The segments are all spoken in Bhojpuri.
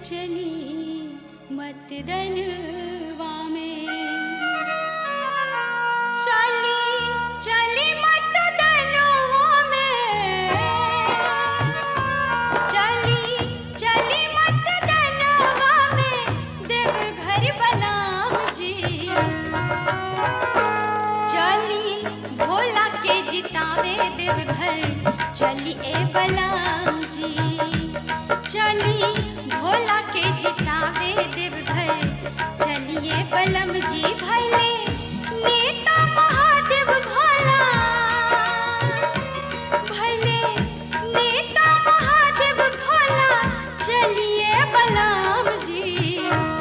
चली मत दनवा में चली चली मत दनवा में चली चली मत दनवा में देवघर बलाम जी चली भोला के जितावे देवघर चली ए बलाम जी चली भोला के जितावे देवघर चलिए बलम जी भले नेता महादेव भोला भले नेता महादेव भोला चलिए बलम जी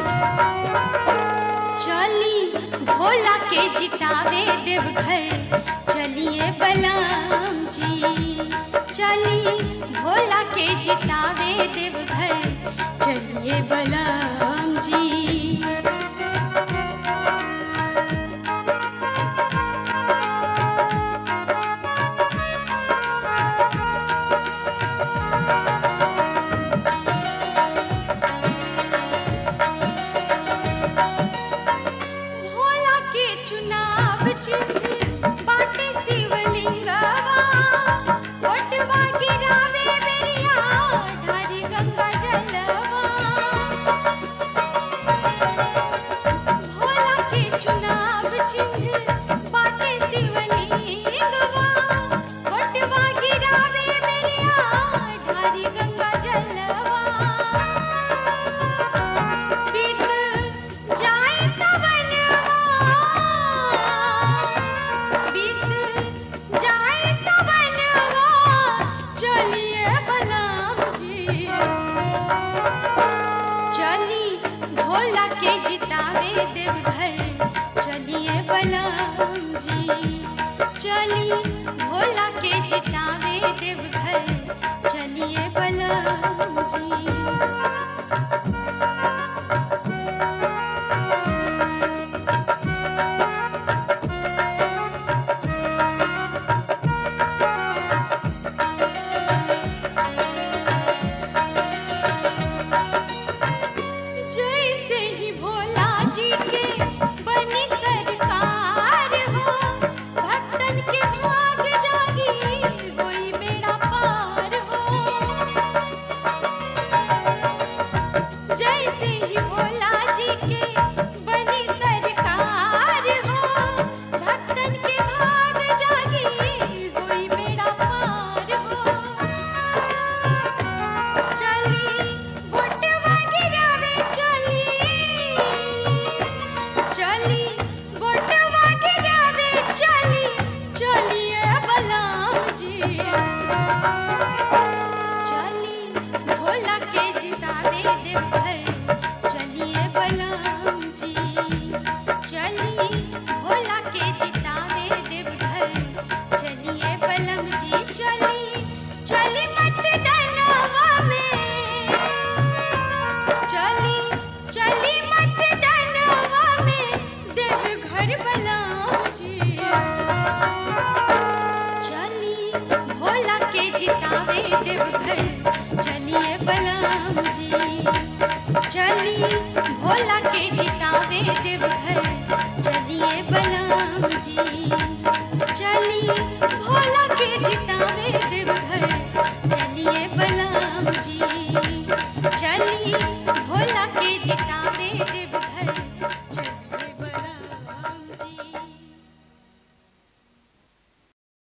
चली भोला के जितावे देवघर चलिए बलराम जी चली भोला के जितावे देवघर चलिए बलराम जी भोला के चुनाव चिन्ह बाटे शिवलिंगवा ओटवा गिरावे बेरिया ढारी गंगा जलवा भोला के चुनाव चिन्ह बाटे शिवलिंगवा ओटवा गिरावे बेरिया ढारी गंगा जलवा बीत जाए सवनवा बीत जाए सवनवा चलिए बलराम जी चली भोला के जितावे देवघर चलिए बलराम जी चली भोला के जितावे देवघर चलिए बलराम जी जैसे ही भोला जी के बनी सरकार हो भक्तन के भाग जागी होई बेड़ा पार हो जैसे ही भोला जी के बनी सरकार हो भक्तन के भाग जागी होई बेड़ा पार हो चली बोटवा गिरावे चली चली बोटवा गिरावे चली चलिए बलराम जी चली भोला के जितावे देवघर चलिए बलराम जी चली भोला के जितावे देवघर चलिए बलम जी चली चली मत डरवा में चली चली मत डरवा में देवघर बलराम जी चली भोला के जितावे देवघर चलिए बलराम जी चली भोला के जितावे देवघर